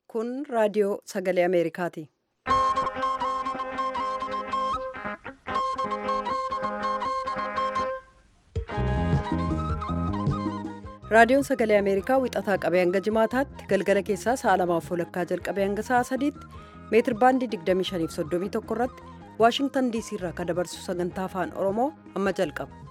Kun raadiyoo sagalee Ameerikaati. Raadiyoon sagalee Ameerikaa wixataa qabee hanga jimaataatti galgala keessaa sa'a lamaaf walakkaa jalqabee hanga sa'a sadiitti meetir baandii 2531 irratti Waashingtan DC irraa kan dabarsu sagantaa afaan Oromoo amma jalqaba.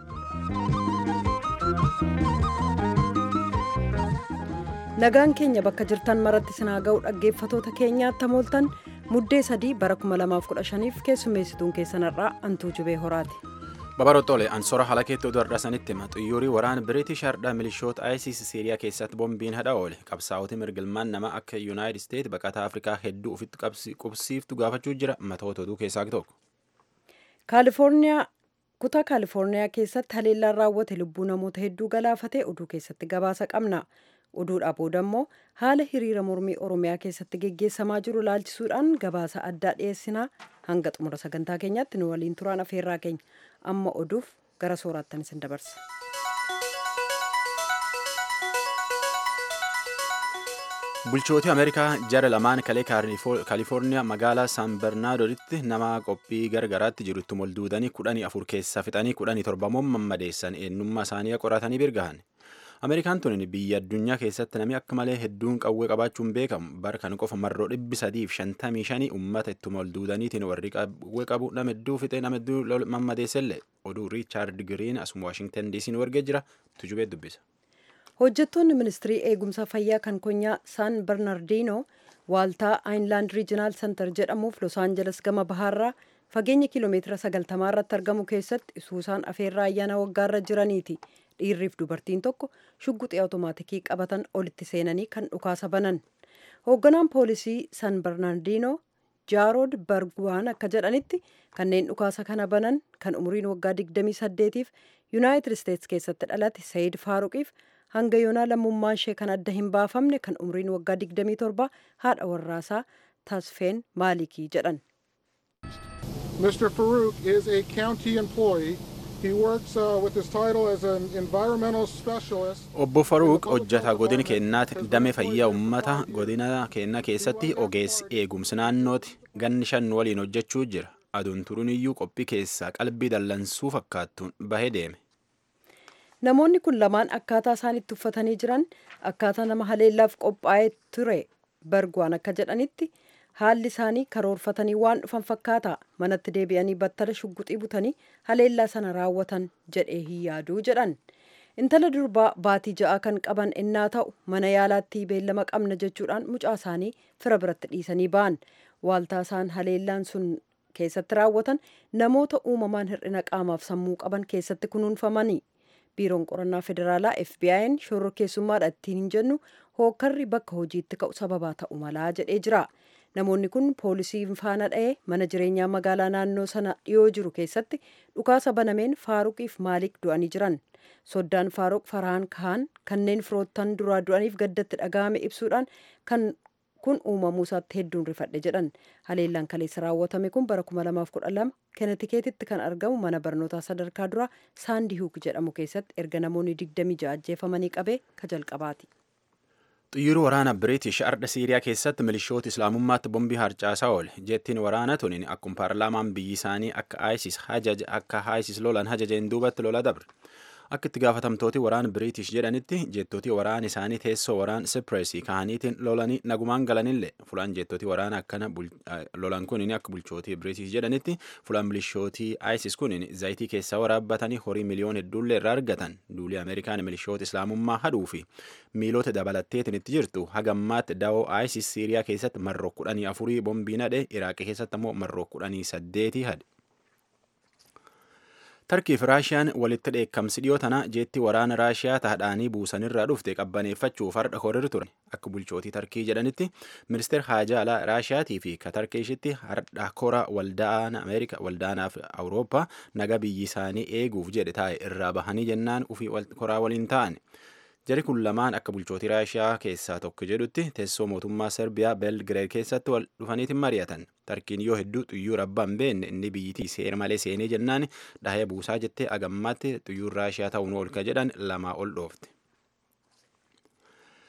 Nagaan keenya bakka jirtan maratti sinaa ga'u dhaggeeffatoota keenyaatti hamooltan muddee sadii bara 2015f keessummeessituun keessanarraa antuu jubee horaati. Babaroottoole ansoora haala keetti oduu har'asanitti hima xuyyuurii waraana biriitish hardhaa milishoota ISIS siiriyaa keessatti boombiin hadha oole qabsaa'oti mirgilmaan nama akka yuunaayitid isteet baqataa afrikaa hedduu ofitti qubsiiftu gaafachuu jira matoota oduu keessaa tokko. kaalifoorniyaa kutaa kaalifoorniyaa keessatti haleellaan raawwate lubbuu namoota hedduu galaafate oduu keessatti gabaasa qabna oduudhaa booda immoo haala hiriira mormii oromiyaa keessatti geggeessamaa jiru laalchisuudhaan gabaasa addaa dhiyeessinaa hanga xumura sagantaa keenyaatti nu waliin turaan afeerraa keenya amma oduuf gara sooraattan isin dabarsa. bulchooti ameerikaa jara lamaan kalee kaalifoorniyaa magaalaa san bernaadoditti nama qophii gargaraatti jirutti molduudanii kudhanii afur keessaa fixanii kudhanii torbamoon mammadeessan eenyummaa isaanii qoratanii birgahan ameerikaan tun biyya addunyaa keessatti namni akka malee hedduun qawwee qabaachuun beekamu bara kan qofa marroo dhibbi sadiif shantamii shanii ummata itti molduudaniitiin warri qawwee qabu nama hedduu fixee nama hedduu mammadeessellee oduu riichaard giriin asuma waashingtan diisiin wargee jira tujubee dubbisa. hojjettoonni ministirii eegumsa fayyaa kan konyaa saan bernardino waaltaa aayinlaand riijinaal sentar jedhamuuf los aanjeles gama bahaarraa fageenya kiiloomeetira sagaltamaa irratti argamu keessatti isuusaan afeerraa ayyaana waggaarra jiraniiti dhiirriif dubartiin tokko shugguxii awutomaatikii qabatan olitti seenanii kan dhukaasa banan hoogganaan poolisii san bernardino jaarood barguwaan akka jedhanitti kanneen dhukaasa kana banan kan umriin waggaa 28f yuunaayitid isteets keessatti dhalate sayid faaruqiif hanga yoonaa lammummaan ishee kan adda hin baafamne kan umriin waggaa 27 haadha warraasaa tasfeen maalikii jedhan. Mr. Farouk is a county employee. He works uh, with his title as an environmental specialist. Obbo Faruuq hojjetaa godina keennaatti damee fayyaa uummata godina keenna keessatti ogeessi eegumsi naannooti ganni shan waliin hojjechuu jira. Aduun turuun iyyuu qophii keessaa qalbii dallansuu fakkaattuun bahee deeme. namoonni kun lamaan akkaataa isaan itti uffatanii jiran akkaataa nama haleellaaf qophaa'ee ture barguwaan akka jedhanitti haalli isaanii karoorfatanii waan dhufan fakkaata manatti deebi'anii battala shugguxii butanii haleellaa sana raawwatan jedhee hin yaaduu jedhan intala durbaa baatii ja'aa kan qaban ennaa ta'u mana yaalaatti beellama qabna jechuudhaan mucaa isaanii fira biratti dhiisanii ba'an waaltaa isaan haleellaan sun keessatti raawwatan namoota uumamaan hir'ina qaamaaf sammuu qaban keessatti kunuunfamanii biiroon qorannaa federaalaa fbi'n shororkeessummaadha ittiin hin jennu hookkarri bakka hojiitti ka'u sababaa ta'u malaa jedhee jira namoonni kun poolisii faana dha'ee mana jireenyaa magaalaa naannoo sana dhiyoo jiru keessatti dhukaasa banameen faaruqiif maaliik du'anii jiran soddaan faaruq farhaan kahan kanneen firoottan duraa du'aniif gaddatti dhaga'ame ibsuudhaan kan kun uumamuu isaatti hedduun rifadhe jedhan haleellaan kaleessa raawwatame kun bara 2012 kenetikeetitti kan argamu mana barnootaa sadarkaa duraa saandi huuk jedhamu keessatti erga namoonni 26 ajjeefamanii qabee ka jalqabaati. xiyyiirri waraana biriitish ardha siiriyaa keessatti milishoota islaamummaatti bombii harcaasaa oole jettiin waraana tuniin akkuma paarlaamaan biyyi isaanii akka isis hajaja akka isis lolan hajajeen duubatti lola dabre akka itti gaafatamtooti waraana biriitish jedhanitti jettooti waraana isaanii teessoo waraana sipreesii kahaniitiin lolanii nagumaan galanillee fulaan jettooti waraana akkana lolan kunin akka bulchootii biriitish jedhanitti fulaan milishootii isis kunin zayitii keessaa waraabbatanii horii miliyoon hedduullee irraa argatan duulii ameerikaan milishoota islaamummaa haduu fi miilota dabalatteetiin itti jirtu hagammaatti dawoo isis siiriyaa keessatti marroo kudhanii afurii bombiin hadhe iraaqii keessatti ammoo marroo kudhanii saddeetii hadhe. tarkii fi raashiyaan walitti dheekkamsi dhiyoo tana jeetti waraana raashiyaa taadhaanii buusanirraa dhufte qabbaneeffachuuf har'a horir ture akka bulchootii tarkii jedhanitti ministeer haajaa alaa raashiyaatii fi ka tarkiishitti har'a kora waldaan ameerika waldaanaaf awurooppaa naga biyyi isaanii eeguuf jedhe taa'e irraa bahanii jennaan ufii koraa waliin ta'an jari kun lamaan akka bulchootii raashiyaa keessaa tokko jedhutti teessoo mootummaa serbiyaa belgireed keessatti wal dhufaniitiin mari'atan tarkiin yoo hedduu xuyyuura abbaan beenne inni biyyittii seera malee seenee jennaan dhahee buusaa jettee agammaatti xuyyuur raashiyaa ta'uun oolka jedhan lamaa ol dhoofte.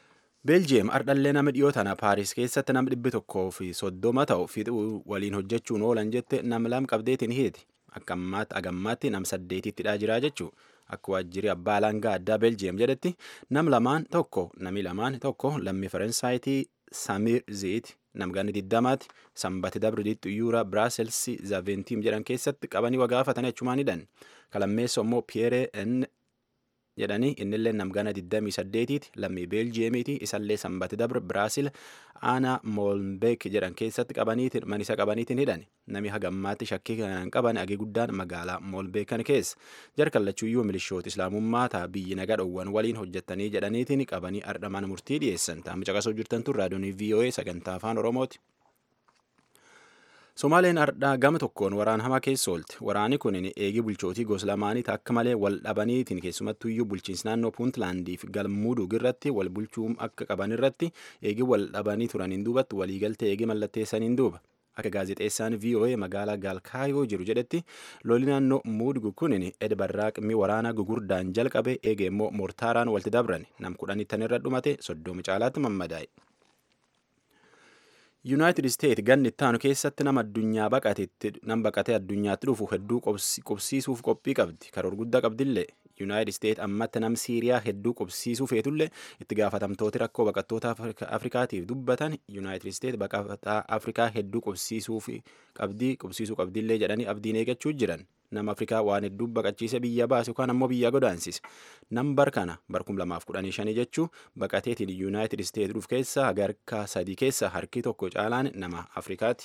beeljiyeem ardhallee nama dhiyoo tana paaris keessatti nam dhibbi tokkoo fi soddoma ta'u fixuu waliin hojjechuun oolan jette nam lam qabdeetiin hiiti akka ammaatti agammaatti nam saddeetittidhaa jiraa jechuu akka waajjirri abbaa alangaa addaa beeljiyeem jedhetti nam lamaan tokko nami lamaan tokko lammii faransaayiti samiir ziit namganni diddamaati sanbati dabri xuyyuura biraaselsi zaaventiim jedhan keessatti qabanii wagaafatanii achumaan hidhan kalammeessa immoo piyeere n jedhanii innillee namgana 28tiiti lammii beeljiyeemiiti isallee sanbati dabr biraasil aanaa moolbeek jedhan keessatti qabaniitiin manisa qabaniitiin hidhan nami hagammaatti shakkii kanaan qaban agee guddaan magaalaa moolbeekan keessa jarkallachuuyyuu milishoota islaamummaa taa biyyi naga dhowwan waliin hojjettanii jedhaniitiin qabanii ardhamaan murtii dhiyeessan taa'am caqasoo jirtan tun raadiyoonii voa sagantaa afaan oromooti. Somaaleen ardhaa gama tokkoon waraan hamaa keessa oolte. Waraani kun eegi bulchootii gosa lamaanii akka malee wal dhabaniitiin keessumattuyyuu bulchiinsi naannoo Puuntlaandii fi galmuudug irratti wal bulchuu akka qaban irratti eegi wal dhabanii turaniin duubatti waliigaltee eegi mallatteessaniin duuba. Akka gaazexeessaan VOA magaalaa Gaalkaayoo jiru jedhetti loli naannoo Muudug kun edbarraaqmii waraanaa gugurdaan jalqabe eege immoo mortaaraan walitti dabran nam kudhanii tanirra dhumate soddomi caalaatti mammadaa'e. yuunaayitid isteet ganni ittaanu keessatti nama addunyaa baqatetti nam baqatee addunyaatti dhufu hedduu qubsiisuuf qophii qabdi karoor guddaa qabdillee yuunaayitid isteet ammatti nam siiriyaa hedduu qubsiisuu feetullee itti gaafatamtooti rakkoo baqattoota afrikaatiif dubbatan yuunaayitid isteet baqataa afrikaa hedduu qubsiisuuf qabdii qubsiisuu qabdillee jedhanii abdiin eeggachuu jiran nama afrikaa waan hedduu baqachiise biyya baase yookaan ammoo biyya godaansise nam bar kana bar kum lamaaf kudhanii shanii jechuu baqateetiin yuunaayitid isteet dhuuf keessa harka sadii keessa harki tokko caalaan nama afrikaati.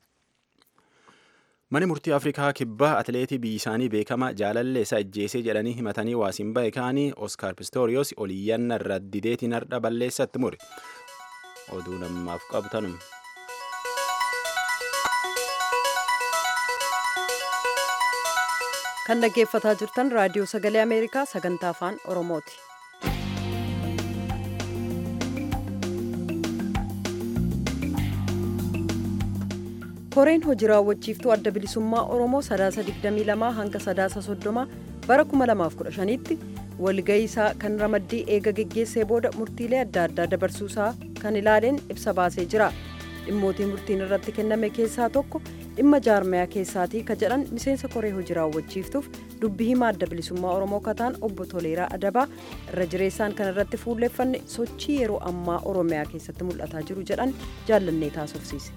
Mani murtii Afrikaa kibbaa atileetii biyyi isaanii beekamaa jaalallee isaa ajjeesee jedhanii himatanii waasiin ba'e kaanii Oskaar Pistoriyoos oliyyanna irra dideetiin hardha balleessatti mure. Oduu namaaf qabtanum. kan dhaggeeffataa jirtan raadiyoo sagalee ameerikaa sagantaa afaan oromooti. koreen hojii raawwachiiftuu adda bilisummaa oromoo sadaasa 22 hanga sadaasa 30 bara 2015tti walgahii isaa kan ramaddii eega geggeessee booda murtiilee adda addaa dabarsuusaa kan ilaaleen ibsa baasee jira dhimmootii murtiin irratti kenname keessaa tokko dhimma jaarmayaa keessaatii ka jedhan miseensa koree hojii raawwachiiftuuf dubbii himaa adda bilisummaa oromoo kataan obbo Toleeraa Adabaa irra jireessaan kan irratti fuulleeffanne sochii yeroo ammaa oromiyaa keessatti mul'ataa jiru jedhan jaallannee taasofsiise.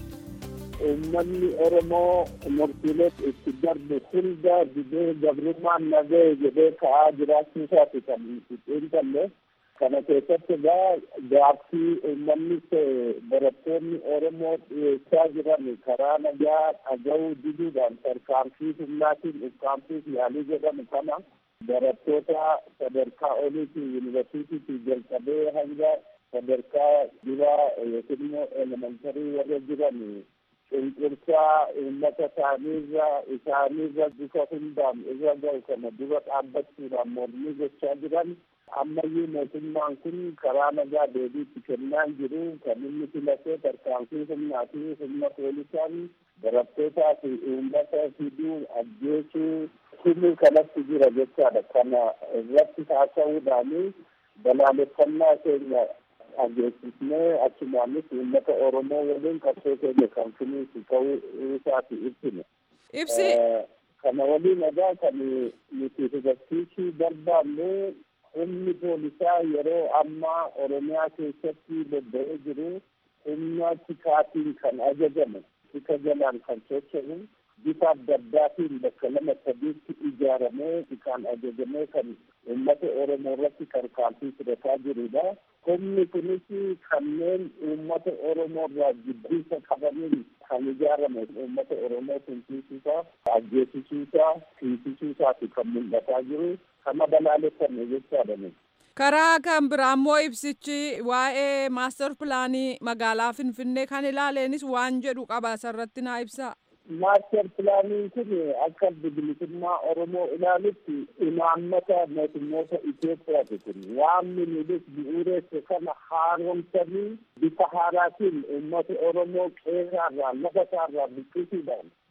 uummanni oromoo murtiilee itti darbe hunda didee gabrummaan nagee jedhee ka'aa jiraachuu isaati kan nuti xiinxalle kana keessatti egaa gaaffii uummanni barattoonni oromoo dhiyeessaa jiran karaa nagaa dhaga'uu diduudhaan tarkaanfii humnaatiin ukkaamsuuf yaalii jedhamu kana barattoota sadarkaa oliitii yuunivarsiitiitii jalqabee hanga sadarkaa duraa yookiin immoo elementarii warra jiran cunqursaa uummata isaaniirra isaaniirra bifa hundaan irra ga'u kana dura dhaabbachuudhaan mormii gochaa jiran ammayyuu mootummaan kun karaa nagaa deebiitti kennaa jiru kan inni filatee tarkaanfii humnaa fi humna poolisaan barattootaa fi uummata fiduu ajjeesuu himuu kanatti jira jechaadha kana irratti haasa'uudhaani balaaleffannaa keenya dhageessisnee achumaanis uummata oromoo waliin qabsoo keenya kan finiisu ta'uu isaati ibsine. Ibsi. Kana waliin egaa kan nuti hubachiisuu barbaannu humni poolisaa yeroo ammaa oromiyaa keessatti bobba'ee jiru humna tikaatiin kan ajajamu tika jalaan kan socho'u bifa adda addaatiin bakka lama sadiitti ijaaramee kan ajajamee kan uummata oromoo irratti tarkaanfii fudhataa jirudha. humni kunis kanneen uummata oromoo irraa jibbisa qabaniin kan ijaarame uummata oromoo tumsiisuusaa ajjeesisuusaa fiisisuusaati kan mul'ataa jiru kana balaaleffanne jechaadha. karaa kan biraa immoo ibsichi waa'ee maastar pilaanii magaalaa finfinnee kan ilaaleenis waan jedhu qaba asirratti naa ibsaa. maaster pilaaniin kun akka bilisummaa oromoo ilaalutti imaammata mootummoota Itoophiyaati kun waan minilis bu'uureesse kana haaromsanii bifa haaraatiin uummata oromoo qeerraarraa lafa isaarraa buqqisuudhaan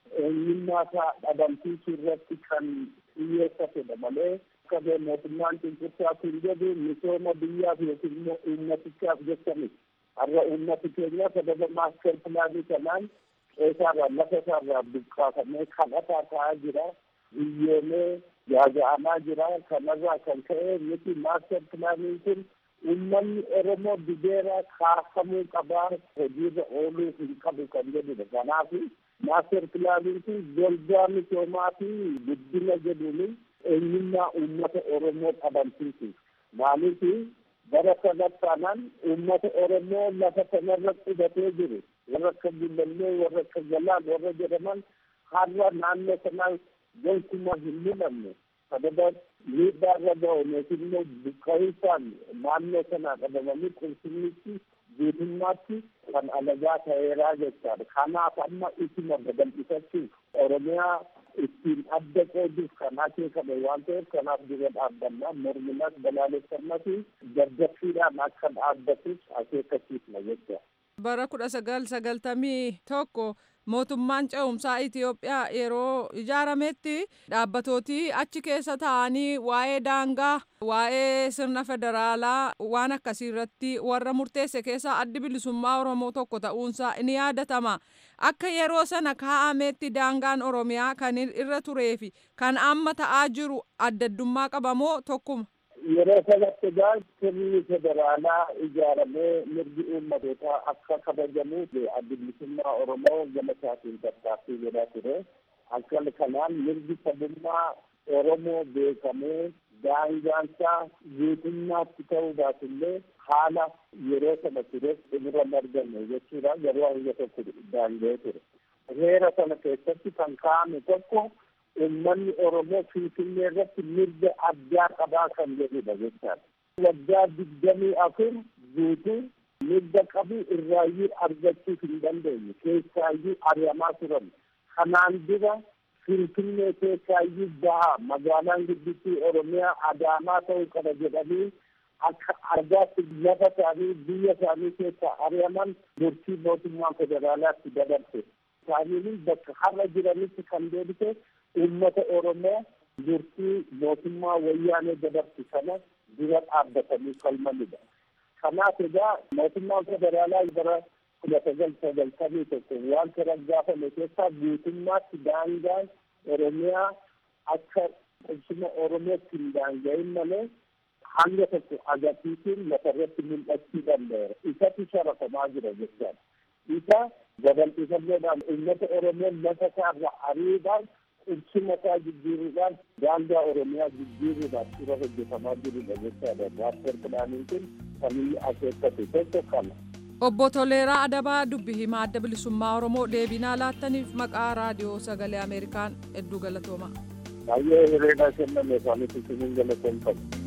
eenyummaa isaa dhabamsiisuu irratti kan xiyyeeffatedha malee akka mootummaan cunqursaa kun jedhu misooma biyyaaf yookiin immoo uummatichaaf jecha miti. Har'a uummati keenya sababa maaster pilaanii kanaan qeessaarraa lafa isaarraa buqqaafamee kadhataa ta'aa jira. Biyyoomee gaaga'amaa jira. Kanarraa kan ka'e miti maaster pilaaniin kun uummanni Oromoo dibeeraa kaafamuu qabaa hojiirra ooluu hin qabu kan jedhudha. Kanaaf maaster pilaaniin kun golgaa misoomaa fi guddina jedhuun eenyummaa uummata Oromoo dhabamsiisu. Maaliif bara sadarkaanaan uummata Oromoo lafa kanarra qubatee jiru. Warra akka Gullallee, warra akka Galaan, warra jedhaman har'a naannoo sanaa gonkumaa hin mul'anne. Sababa miidhaa irra ga'u yookiin immoo buqqa'insaan naannoo sanaa qabamanii qulqullinnichi guutummaatti kan alagaa ta'eeraa jechaadha. Kanaaf amma isuma babal'ifachuuf Oromiyaa ittiin adda qooduuf kan akeekame waan ta'eef kanaaf dura dhaabbannaa morminas balaaleffannaa fi gaddaffiidhaan akka dhaabbatus akeekkachiifna jecha. Bara kudha sagal sagaltamii tokko mootummaan ce'umsaa Itoophiyaa yeroo ijaarametti dhaabbatooti achi keessa taa'anii waa'ee daangaa waa'ee sirna federaalaa waan akkasii irratti warra murteesse keessaa addi bilisummaa Oromoo tokko ta'uunsaa ni yaadatama. Akka yeroo sana kaa'ametti daangaan Oromiyaa kan irra turee fi kan amma ta'aa jiru addaddummaa qabamoo tokkuma. Yeroo sanatti egaa sirni federaalaa ijaaramee mirgi uummatootaa akka kabajamuuf addi bilisummaa Oromoo gama isaatiin tattaaffii godhaa ture. Akka kanaan mirgi sabummaa Oromoo beekamee daangaansaa guutummaatti ta'uu baatullee haala yeroo sana ture xumura arganne jechuudha garuu hanga tokko daanga'ee ture. Heera sana keessatti kan kaa'ame tokko uummanni Oromoo Finfinnee irratti mirga addaa qabaa kan jedhudha jechaadha. Waggaa digdamii afur guutuu mirga qabu irraayyuu argachuu hin dandeenye keessaayyuu ari'amaa turan. Kanaan dura Finfinnee keessaayyuu bahaa magaalaan guddittii Oromiyaa Adaamaa ta'uu qaba jedhanii akka argaatti lafa isaanii biyya isaanii keessaa ari'aman murtii mootummaa federaalaatti dabarse. Isaaniin bakka har'a jiranitti kan deebise uummata Oromoo murtii mootummaa wayyaanee dabarsu sana dura dhaabbatanii falmanidha. Kanaaf egaa mootummaan federaalaa bara kudha sagal sagaltamii tokko wanta raggaafame keessaa guutummaatti daangaan Oromiyaa akka qubsuma Oromootti hin daanga'in malee hanga tokko agarsiisuun lafarratti mul'achuu danda'eera. Isatu sharafamaa jira jechaadha. Isa babal'ifannoodhaan uummata Oromoon lafa isaarra ariidhaan qubsuma isaa jijjiiruudhaan daangaa Oromiyaa jijjiiruudhaan dura hojjetamaa jirudha jechaadha. Maaster pilaaniin kun kan inni akeekkate tokko kana. Obbo Toleeraa Adabaa dubbi himaa adda bilisummaa Oromoo deebinaa laattaniif maqaa raadiyoo sagalee Ameerikaan hedduu galatooma. Baay'ee hiriira kenname isaaniif isiniin galatoomfatu.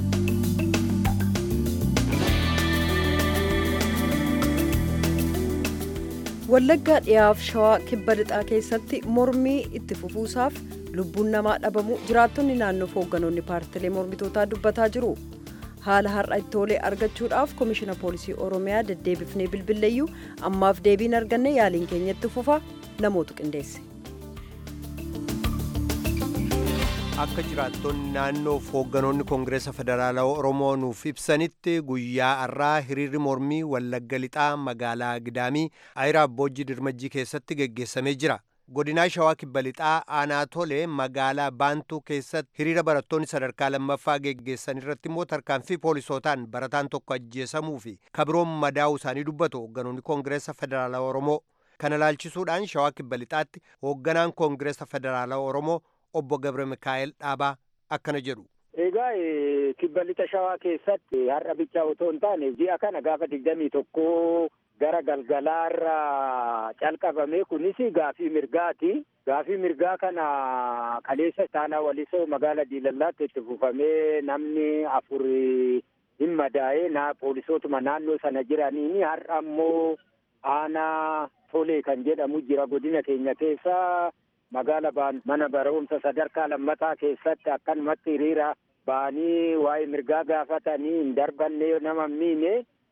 Wallaggaa dhiyaaf shawaa kibba lixaa keessatti mormii itti fufuusaaf lubbuun namaa dhabamuu jiraattonni naannoof hoogganoonni paartilee mormitootaa dubbataa jiru. haala har'a itti tolee argachuudhaaf komishina poolisii oromiyaa deddeebifnee bilbilleeyyuu ammaaf deebiin arganne yaaliin keenyatti fufa namootu qindeesse. akka jiraattonni naannoof hoogganoonni koongireesa federaalaa oromoo nuuf ibsanitti guyyaa har'aa hiriirri mormii wallagga lixaa magaalaa gidaamii ayiraa abboojjii dirmajjii keessatti geggeessamee jira. godinaa shawaa kibba lixaa aanaa tolee magaalaa baantuu keessatti hiriira barattoonni sadarkaa lammaffaa geggeessan irratti immoo tarkaanfii poolisootaan barataan tokko ajjeesamuu fi kabiroon madaa'uu isaanii dubbatu hoogganoonni koongireesa federaalaa oromoo kana laalchisuudhaan shawaa kibba lixaatti hoogganaan koongireesa federaalaa oromoo obbo gabre mikaa'el dhaabaa akkana jedhu. Egaa kibba lixa shawaa keessatti har'a bichaa otoo hin taane ji'a kana gaafa digdamii tokko gara galgalaarra calqabame kunis gaafii mirgaati. Gaafii mirgaa kana kaleessa taanaa walisoo magaala diilallaatti itti fufamee namni afur hin madaa'ee na poolisootuma naannoo sana jiraniini har'a ammoo aanaa tolee kan jedhamu jira godina keenya keessa magaala baan mana barumsa sadarkaa lammataa keessatti akkanumatti hiriira ba'anii waa'ee mirgaa gaafatanii hin darbanne nama miine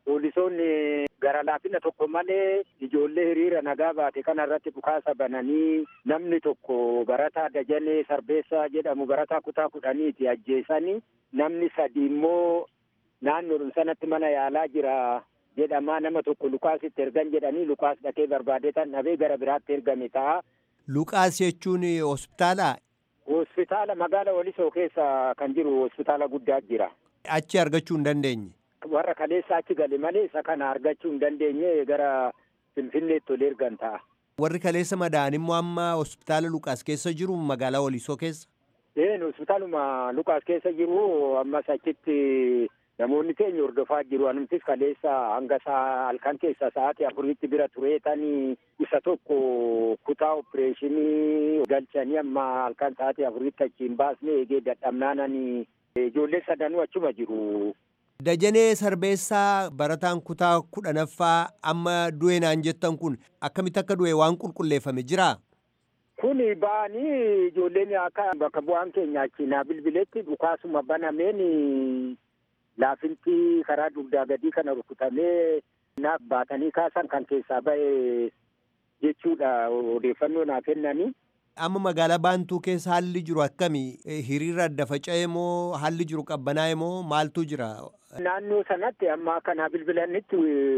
poolisoonni gara laafina tokko malee ijoollee hiriira nagaa baate kana irratti dhukaasa bananii namni tokko barataa Dajanee Sarbeessaa jedhamu barataa kutaa kudhaniiti ajjeesanii namni sadi immoo naannoodhuma sanatti mana yaalaa jira jedhamaa nama tokko Lukaasitti ergan jedhanii Lukaas dhaqee barbaadee tan dhabee gara biraatti ergame ta'a. Luqaas jechuun hospitaalaa? Hospitaala magaala Walisoo keessa kan jiru hospitaala guddaa jira. Achi argachuu hin dandeenye? Warra kaleessa achi gale malee isa kana argachuu hin dandeenye gara Finfinneetti ol ergan ta'a. Warri kaleessa madaa'an immoo amma hospitaala Luqaas keessa jiru magaalaa Walisoo keessa? Een hospitaaluma Luqaas keessa jiru ammas achitti namoonni keenya hordofaa jiru anumtis kaleessa hanga saa halkan keessa sa'aatii afuritti bira tureetanii isa tokko kutaa opereeshinii galchanii amma halkan sa'aatii afuritti achiin baasnee eegee dadhabnaananii ijoollee sadanuu achuma jiru. Dajanee Sarbeessaa barataan kutaa kudhanaffaa amma du'e naan jettan kun akkamitti akka du'e waan qulqulleeffame jiraa? Kun ba'anii ijoolleen akka bakka bu'aan keenya achi naa bilbiletti dhukaasuma banameen laafinti karaa dugdaa gadii kana rukutamee naaf baatanii kaasan kan keessaa ba'e jechuudha odeeffannoo naa kennanii. Amma magaalaa Baantuu keessa haalli jiru akkami? Hiriira adda faca'ee moo haalli jiru qabbanaa'e moo maaltu jira? Naannoo sanatti amma kanaa bilbilanitti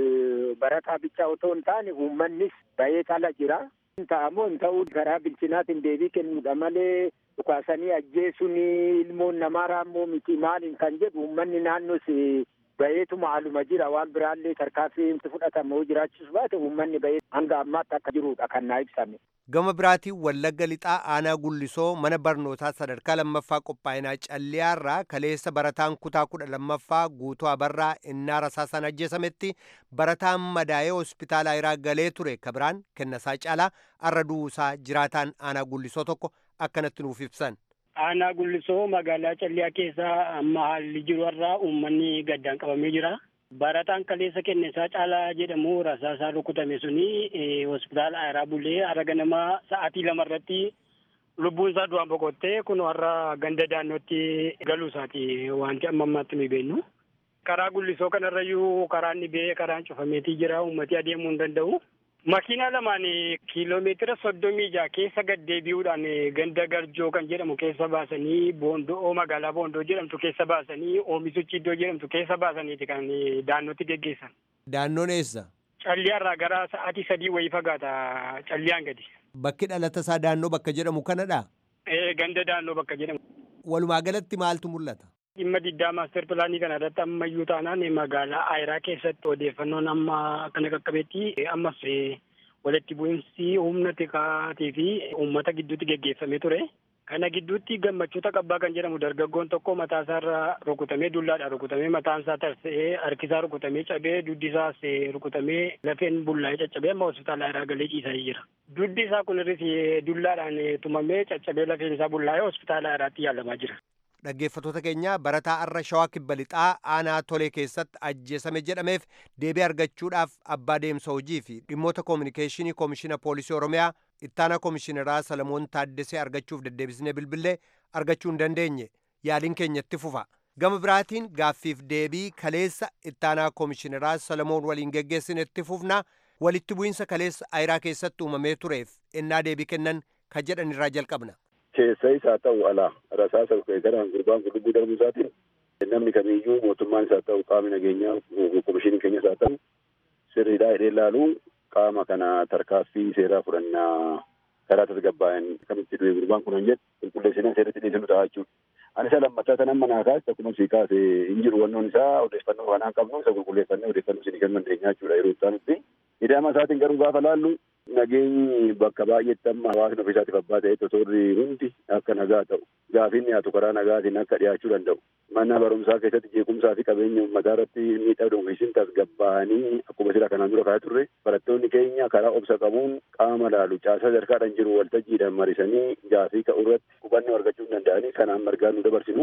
barataa bichaa otoo hin taane uummannis ba'ee tala jira. Ta'amoo hin ta'uu karaa bilchinaatiin deebii kennuudha malee dhukaasanii ajjeesuun ilmoon namaa raammoo miti maaliin kan jedhu uummanni naannoos bayeetuma haaluma jira waan biraallee tarkaanfii fudhatamu jiraachisu baate uummanni bayee hanga ammaatti akka jirudha kan naa ibsame. Gama biraatiin Wallagga Lixaa Aanaa Gullisoo mana barnootaa sadarkaa lammaffaa qophaa'inaa Calliyaarraa kaleessa barataan kutaa kudha lammaffaa guutuu abarraa innaa rasaasaan ajjeesametti barataan madaa'ee hospitaala Ayiraa galee ture kabiraan kennasaa caalaa arra du'uusaa jiraataan Aanaa Gullisoo tokko akkanatti nuuf ibsan. Aanaa Gullisoo magaalaa Calliyaa keessa amma haalli jiru irraa uummanni gaddaan qabamee jira. Barataan kaleessa kennesaa caalaa jedhamu rasaasaa rukutame suni hospitaala Ayiraa bulee har'a ganama sa'aatii lama irratti lubbuun isaa du'aan boqottee kun har'a ganda daannootti galuu isaati wanti amma ammaatti nu beeknu. Karaa Gullisoo kanarrayyuu karaan ni bee karaan cufameetii jira uummatni adeemuu hin danda'u. Makiinaa lamaan kiiloomeetira soddomii jaha keessa gad deebi'uudhaan ganda garjoo kan jedhamu keessa baasanii boondoo magaalaa boondoo jedhamtu keessa baasanii oomishuchi iddoo jedhamtu keessa baasaniiti kan daannootti geggeessan. Daannoon eessa? Calliyaarraa gara sa'aatii sadii wayii fagaata calliyaan gadi. Bakki dhalata isaa daannoo bakka jedhamu kanadha? Ee ganda daannoo bakka jedhamu. Walumaa galatti maaltu mul'ata? Dhimma diddaa maaster pilaanii kana irratti ammayyuu taanaan magaalaa Ayiraa keessatti odeeffannoon amma akkana qaqqabeetti ammas walitti bu'iinsi humna tikaatii fi uummata gidduutti geggeeffamee ture. Kana gidduutti gammachuuta qabbaa kan jedhamu dargaggoon tokko mataa isaarra rukutamee dullaadhaan rukutamee mataan isaa tarsa'ee harki isaa rukutamee cabee duddi isaas rukutamee lafeen bullaa'ee caccabee amma hospitaala Ayiraa galee ciisaa jira. Duddi isaa kunis dullaadhaan tumamee caccabee lafeen isaa bullaa'ee hospitaala Ayiraatti yaalamaa jira. dhaggeeffatoota keenya barataa arra shawaa kibba lixaa aanaa tolee keessatti ajjeesame jedhameef deebii argachuudhaaf abbaa deemsa hojii fi dhimmoota koominikeeshinii koomishina poolisii oromiyaa ittaanaa koomishineraa salamoon taaddesee argachuuf deddeebisnee bilbilee argachuu hin dandeenye yaaliin keenya itti fufa gama biraatiin gaaffiif deebii kaleessa ittaanaa koomishineraa salamoon waliin geggeessine itti fufna walitti bu'iinsa kaleessa ayiraa keessatti uumamee tureef ennaa deebii kennan kan jedhan irraa jalqabna. keessa isaa ta'u alaa rasaasa garaan gurbaan kun lubbuu darbuu isaatiin namni kamiiyyuu mootummaan isaa ta'u qaamni nageenyaa komishiniin keenya isaa ta'u sirriidhaa hidhee ilaaluu qaama kana tarkaaffii seeraa fudhannaa karaa tasgabbaa'an kamitti du'e gurbaan kun jedhu qulqulleessinaa seeratti dhiyeessinu ta'a jechuudha. Ani isa lammataa tan amma naa kaase akkuma sii kaase hin jiru wannoon isaa odeeffannoo kanaan qabnu isa qulqulleeffannee odeeffannoo isinii kennuu dandeenya jechuudha yeroo isaanitti. Hidhama isaatiin garuu gaafa laallu nageenyi bakka baay'eetti amma hawaasni ofiisaatiif abbaa ta'e totorri hundi akka nagaa ta'u gaafiin dhiyaatu karaa nagaatiin akka dhiyaachuu danda'u mana barumsaa keessatti jeequmsaa fi qabeenya uummataa irratti miidhaa dhuunfiisin tasgabbaa'anii akkuma sila kanaan dura kaa'ee turre barattoonni keenya karaa obsa qabuun qaama laalu caasaa sadarkaadhaan jiru waltajjiidhaan marisanii gaafii ka'u irratti hubannoo argachuu danda'anii kanaan margaa nu dabarsinu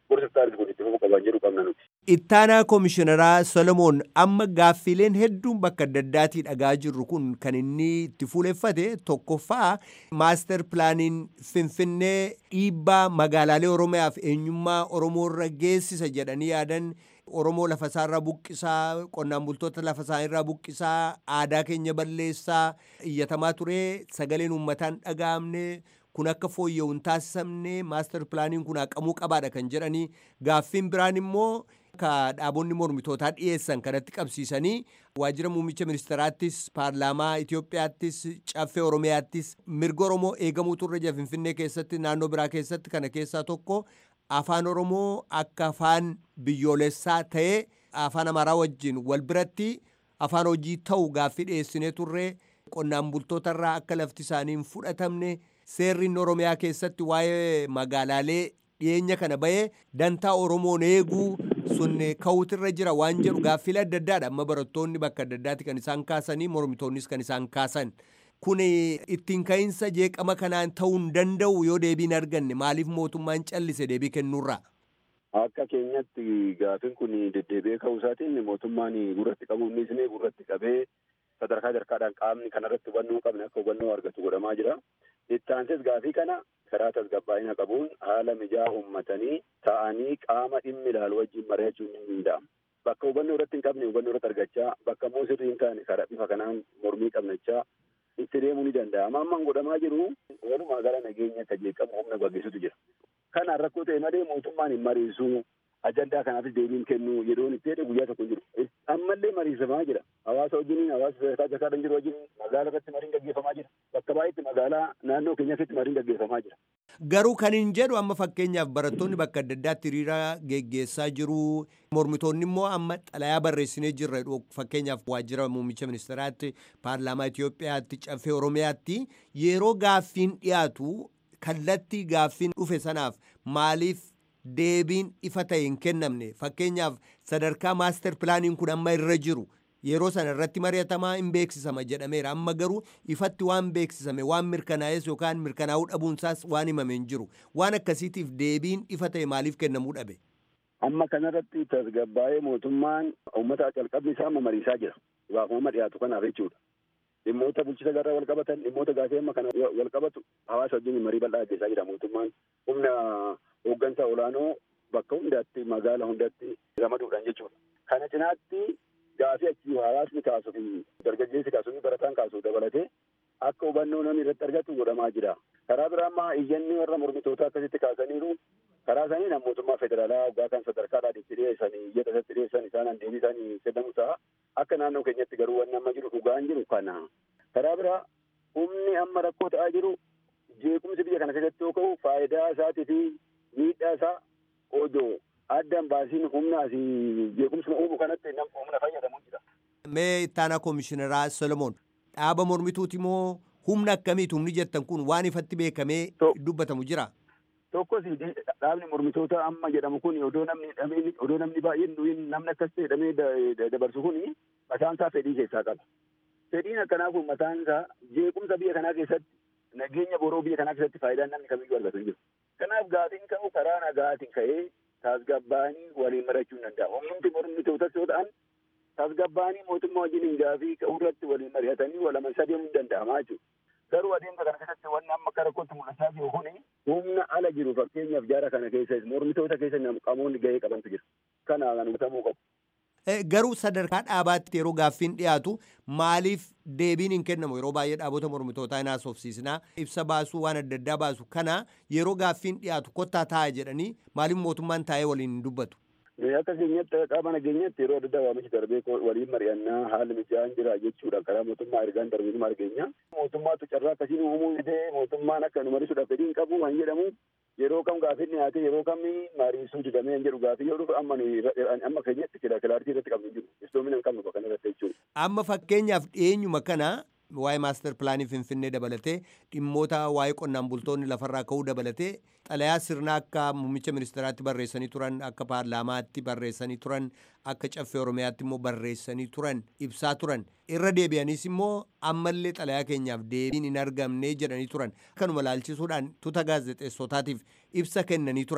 gorsa taasisu kun itti fufuu qaban jedhu qabna nuti. Ittaanaa Komishineraa Solomoon amma gaaffileen hedduun bakka adda addaatii dhagaa jirru kun kan inni itti fuuleffate tokkoffaa maaster pilaaniin Finfinnee dhiibbaa magaalaalee Oromiyaaf eenyummaa Oromoorra geessisa jedhanii yaadan Oromoo lafasaarraa buqqisaa qonnaan bultoota lafasaanirraa buqqisaa aadaa keenya balleessaa iyyatamaa ture sagaleen uummataan dhaga'amne kun akka fooyya'u hin taasifamne maaster pilaaniin kun haqamuu qabaadha kan jedhanii gaaffiin biraan immoo ka dhaabonni mormitootaa dhiyeessan kanatti qabsiisanii waajjira muummicha ministeraattis paarlaamaa Itoophiyaattis caffee Oromiyaattis mirga Oromoo eegamuu turre jira Finfinnee keessatti naannoo biraa keessatti kana keessaa tokko afaan Oromoo akka afaan biyyoolessaa ta'ee afaan Amaaraa wajjin wal biratti afaan hojii ta'u gaaffii dhiyeessinee turre qonnaan bultootarraa akka lafti isaanii hin fudhatamne seerri Oromiyaa keessatti waa'ee magaalaalee dhiyeenya kana bahee dantaa Oromoon eeguu sun ka'uutirra jira waan jedhu gaaffilee adda addaadha amma barattoonni bakka adda addaatti kan isaan kaasanii mormitoonnis kan isaan kaasan. Kun ittiin ka'iinsa jeeqama kanaan ta'uu hin danda'u yoo deebiin arganne maaliif mootummaan callise deebii kennuurra? Akka keenyatti gaaffiin kun deddeebi'ee ka'uu isaatiin mootummaan gurratti qabu innis gurratti qabee sadarkaa sadarkaadhaan qaamni kanarratti hubannoo qabne akka hubannoo argatu godhamaa jira. Itti aansees gaafii kana karaa tasgabbaa'ina qabuun haala mijaa uummatanii ta'anii qaama dhimmi ilaalu wajjin mari'achuun ni danda'ama. Bakka hubannoo irratti hin qabne hubannoo irratti argachaa bakka immoo sirrii hin taane karaa bifa kanaan mormii qabnachaa itti deemuu ni danda'ama. Ammaan godhamaa jiru walumaa gala nageenya akka jeeqamu humna gaggeessutu jira. Kanaan rakkoo ta'e malee mootummaan hin mariisu ajandaa kanaafis deebiin kennu yeroon itti jedhe guyyaa tokko jiru. Ammallee mariisamaa jira. Hawaasa wajjin hawaasa sadarkaa sadarkaadhaan jiru wajjin magaalaa irratti mariin gaggeeffamaa jira. Bakka baay'eetti magaalaa naannoo keenya keessatti mariin gaggeeffamaa jira. Garuu kan hin jedhu amma fakkeenyaaf barattoonni bakka adda addaatti hiriira geggeessaa jiru. Mormitoonni immoo amma xalayaa barreessinee jirra fakkeenyaaf waajjira muummicha ministeeraatti paarlaamaa Itoophiyaatti caffee Oromiyaatti yeroo gaaffiin dhiyaatu kallattii gaaffiin dhufe sanaaf maaliif deebiin ifa ta'e hin kennamne fakkeenyaaf sadarkaa maaster pilaaniin kun amma irra jiru yeroo sana irratti mari'atamaa hin beeksisama jedhameera amma garuu ifatti waan beeksisame waan mirkanaa'es yookaan mirkanaa'uu dhabuunsaas waan himame hin jiru waan akkasiitiif deebiin ifa ta'e maaliif kennamuu dhabe. Amma kanarratti tasgabbaa'ee mootummaan uummata calqabni isaa amma mariisaa jira. Waafama dhiyaatu kanaaf jechuudha. Dhimmoota bulchisa garraa wal qabatan dhimmoota gaafii amma kana wal qabatu hawaasa wajjin marii bal'aa gaggeessaa jira mootummaan humna hooggansa olaanoo bakka hundaatti magaala hundaatti ramaduudhaan jechuudha. Kana cinaatti gaafii achi hawaasni kaasuu fi dargaggeessi kaasuu fi barataan kaasuu dabalatee akka hubannoo namni irratti argatu godhamaa jira. Karaa biraa ammaa iyyanni warra mormitootaa akkasitti kaasaniiru karaa isaanii nama mootummaa federaalaa waggaa kan sadarkaadhaan itti dhiyeessan iyyata isatti dhiyeessan isaan deebii isaanii kennamu ta'a. Akka naannoo keenyatti garuu wanni amma jiru dhugaan jiru kana. Karaa biraa humni amma rakkoo ta'aa jiru jeequmsi biyya kana keessatti yoo ka'u faayidaa isaatii fi miidhaa isaa odoo addaan baasiin humna asii jeequmsuma uumu kanatti nam humna fayyadamuu jira. Mee ittaanaa koomishineraa Solomoon dhaaba mormituuti moo humna akkamiiti humni jettan kun waan ifatti beekamee dubbatamu jira? Tokkos dhaabni mormitoota amma jedhamu kun odoo namni dhamee odoo namni baay'een nuyin namni akkas ta'e dhamee dabarsu kun mataan isaa fedhii keessaa qaba. Fedhiin akkanaa kun mataan isaa jeequmsa biyya kanaa keessatti nageenya boroo biyya kanaa keessatti faayidaan namni kamiyyuu argatu hin jiru. Kanaaf gaafiin ka'u karaa nagaatiin ka'ee tasgabbaanii waliin mari'achuu hin danda'a. Humnumti mormitootas yoo ta'an tasgabbaanii mootummaa wajjin gaafii ka'uu irratti waliin mari'atanii walama sadeemuu hin danda'amaa jechuudha. Garuu adeemsa kana keessatti wanni amma akka rakkootti mul'achaa jiru kuni humna ala jiru fakkeenyaaf jaara kana keessa mormitoota keessa qaamonni gahee qabantu jira. Kana kan hubatamuu qabu. Garuu sadarkaa dhaabaatti yeroo gaaffiin dhiyaatu maaliif deebiin hin kennamu yeroo baay'ee dhaabota mormitootaa hin haasofsiisnaa ibsa baasuu waan adda addaa baasu kana yeroo gaaffiin dhiyaatu kottaa taa'aa jedhanii maaliif mootummaan taa'ee waliin hin dubbatu. Akka keenyatti qaama nageenyatti yeroo adda addaa waamichi darbee waliin mari'annaa haalli mijaa'aan jira jechuudha karaa mootummaa ergaan darbee argeenya. Mootummaatu carraa akkasiin uumuu fidee mootummaan akka nu mariisuudhaaf fedhiin qabu kan jedhamu yeroo kam gaaffiin dhiyaate yeroo kam mariisuu didamee hin jedhu gaafii yoo dhufu amma amma keenyatti kilaartii irratti qabnu jiru istoomina hin qabnu bakka irratti jechuudha. Amma fakkeenyaaf dhiyeenyuma kana waa'ee maaster pilaanii finfinnee dabalatee dhimmoota waa'ee qonnaan bultoonni lafarraa ka'uu dabalatee xalayaa sirnaa akka muummicha ministeeraatti barreessanii turan akka paarlaamaatti barreessanii turan akka caffee oromiyaatti immoo barreessanii turan ibsaa turan irra deebi'anis immoo ammallee xalayaa keenyaaf deebiin hin argamne jedhanii turan kanuma laalchisuudhaan tuuta gaazexeessotaatiif ibsa kennanii turan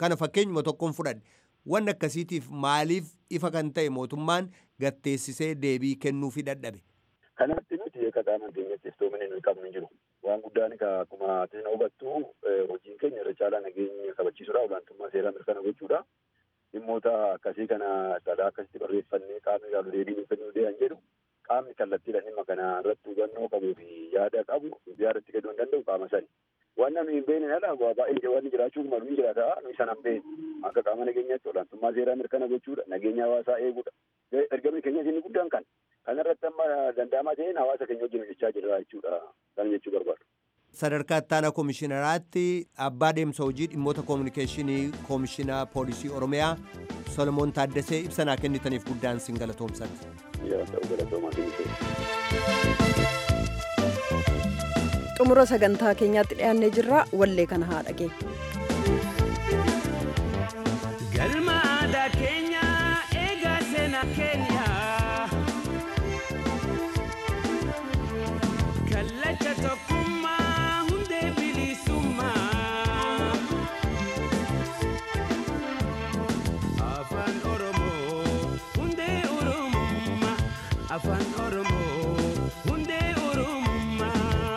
kana fakkeenyuma tokkoon fudhadhe wanni akkasiitiif maaliif ifa kan ta'e mootummaan gatteessisee deebii kennuufii dadhabe. Kanatti nuti akka qaama keenyatti iftoomina nuyi qabnu hin jiru. Waan guddaan akkuma atin hubattu hojiin keenya irra caalaa nageenya kabachiisuudha olaantummaa seeraa mirkana gochuudha. Dhimmoota akkasii kana sadaa akkasitti barreeffannee qaamni ilaalu deebii nuuf kennuu dee'an jedhu qaamni kallattiidhaan dhimma kana irratti hubannoo qabuu fi yaada qabu yaadatti kennuu hin danda'u qaama sani. Waan namni hin beekne ala baay'ee wanni jiraachuu malu ni jiraata nuyi sana hin beekne akka qaama nageenyaatti olaantummaa seeraa mirkana gochuudha nageenya hawaasaa eeguudha. Ergamni keenyas inni guddaan kan kanarratti amma danda'amaa ta'een hawaasa keenya wajjin hojjechaa jirra jechuudha kan jechuu barbaadu. Sadarkaa ittaanaa koomishinaraatti abbaa deemsa hojii dhimmoota koominikeeshinii koomishinaa poolisii Oromiyaa Solomoon Taaddasee ibsanaa kennitaniif guddaan sin galatoomsadha. xumura sagantaa keenyaatti dhiyaannee jirra wallee kana haa dhageenyu. Galma aadaa keenya eegaa seenaa keenya. Kallacha tokkummaa hundee bilisummaa. Afaan Oromoo hundee Oromummaa. Afaan Oromoo hundee Oromummaa.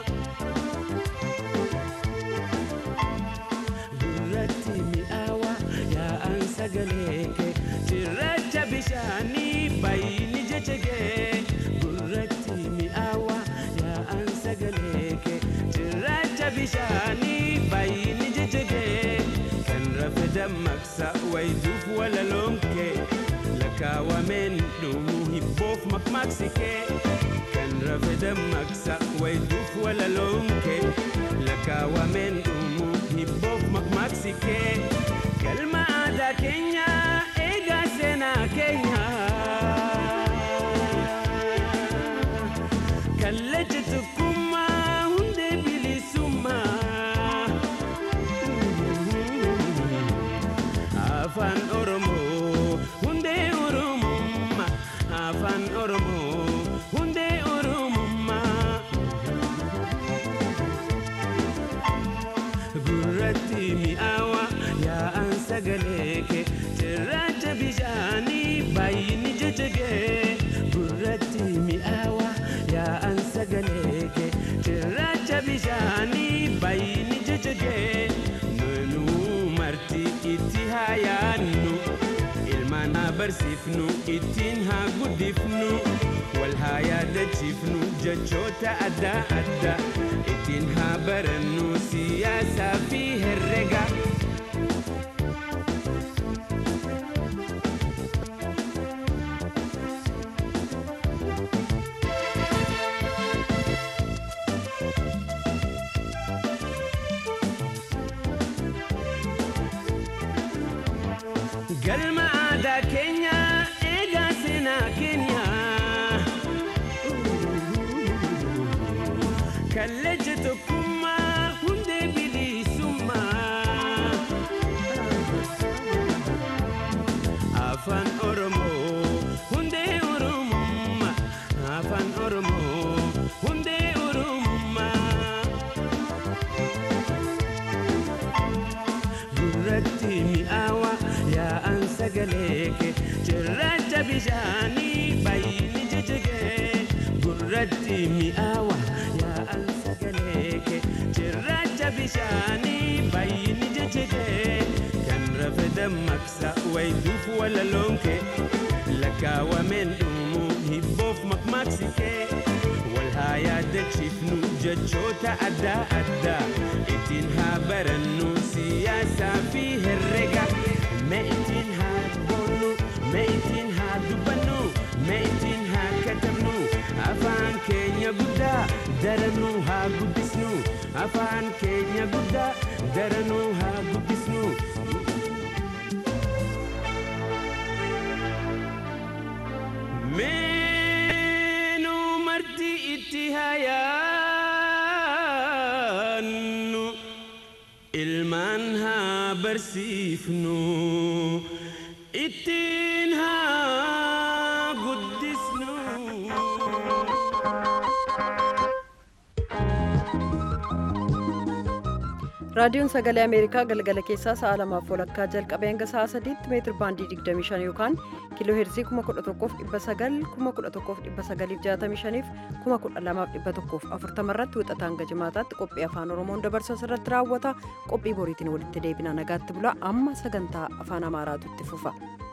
Gurratti mi'aawa yaa'an sagalee kee cirracha bishaanii baay'ini jechegee. Gurratti mi'aawa yaa'an sagalee kee cirracha bishaanii baay'ini jechegee. Kan rafe dammaqsa wayituuf walaloon kee lakkaawameen dhumuu hibboof makmaaksi kee. Kan rafe dammaqsa wayituuf walaloon kee lakkaawameen dhumuu hibboof makmaaksi kee. Galma aadaa keenya eegaa seenaa keenya. Kallacha tokkummaa hundee bilisummaa. Afaan Oromoo hundee Oromummaa. Afaan Oromoo hundee Oromummaa. Gurratti mi'aawa yaa'an sagalee kee cirracha bishaanii baay'ini jechegee. Gurratti mi'aawa yaa'an sagalee kee cirracha bishaanii baay'ini jechegee. Nunuu marti itti haa yaadnu. ilmaan haa barsiifnu ittiin haa guddifnu wal haa yaadachiifnu jechoota adda addaa ittiin haa barannu siyaasaa fi herrega. Galma aadaa keenya eegaa seenaa keenya. Kallacha tokkummaa hundee bilisummaa. Afaan Oromoo hundee Oromummaa. Afaan Oromoo hundee Oromummaa. Gurratti mi'aawa yaa'an sagalee kee cirracha bishaanii baay'ini jechegee. Gurratti mi'aawa yaa'an sagalee kee cirracha bishaanii baay'ini jechegee. Kan rafe dammaqsa wayituuf walaloon kee lakkaawameen dhumuu hibboof makmaaksi kee. Wal haa yaadachiifnu jechoota adda addaa ittiin haa barannu siyaasaa fi herrega. Mee ittiin haa boonnu, mee ittiin haa dubbannu, mee ittiin haa katabnu. Afaan keenya guddaa daranuu haa guddisnu. Afaan keenya guddaa daranuu haa guddisnu. Meenuu marti itti haa yaannu ilmaan haa barsiifnu ittiin haa guddisnu. raadiyoon sagalee ameerikaa galgala keessaa sa'a lamaaf walakkaa jalqabee hanga sa'a sadiitti meetir baandii 25 yookaan kiiloo heerzii 11,900 11,965 12,140 irratti wixataa hanga jimaataatti qophii afaan oromoon dabarsu irratti raawwata qophii boriitiin walitti deebina nagaatti bula amma sagantaa afaan amaaraatu itti fufa.